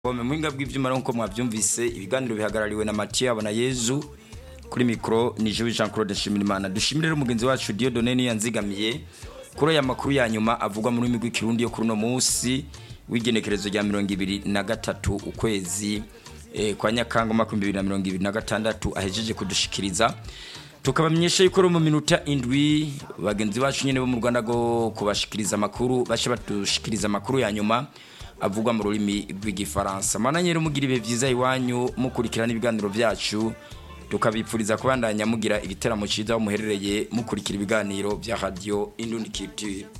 Bome muhinga bw'ivyuma nkuko mwavyumvise ibiganiro bihagarariwe na Mathieu Abona Yezu kuri mikro ni Jean Jean Claude Nshimirimana dushimire rero mugenzi wacu Dieudonne ni yanzigamiye kuri aya makuru ya nyuma avugwa muri migwi kirundi yo kuri no munsi w'igenekerezo rya 2023 ukwezi eh, kwa Nyakanga mwaka 2026 ahejeje kudushikiriza tukabamenyesha yuko mu minota indwi bagenzi bacu nyene bo mu Rwanda go kubashikiriza amakuru bashe batushikiriza amakuru ya nyuma avugwa mu rurimi rw'igifaransa mana nyero mugira ibihe vyiza iwanyu mukurikirana ibiganiro vyacu tukabipfuriza kubandanya mugira igiteramo ciza aho muherereye mukurikira ibiganiro vya radio Indundi Culture